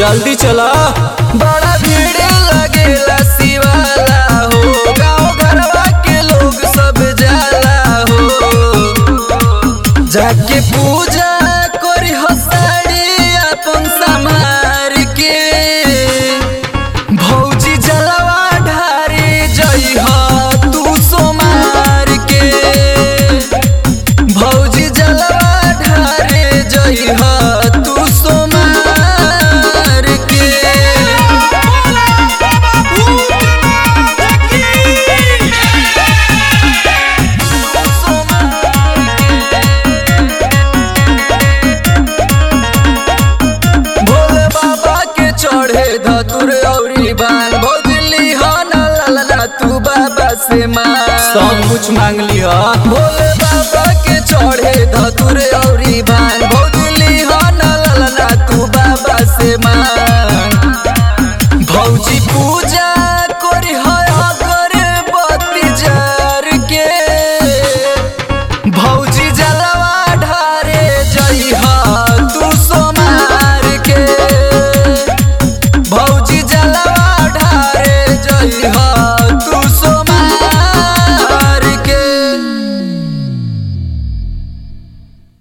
जल्दी चला बड़ा भीड़ लगेला शिवाला हो गाँव घरवा के लोग सब जाला हो जाके पूजा करी हो साड़ी अपन समार के भौजी जलवा ढारे जई हो तू सोमार के भौजी जलवा ढारे जई हो तू सोमार के भोले बाबा के चढ़े धतुर औरी बाल भोजली हो न ललना तू बाबा से मां सब कुछ मांग लिया भोले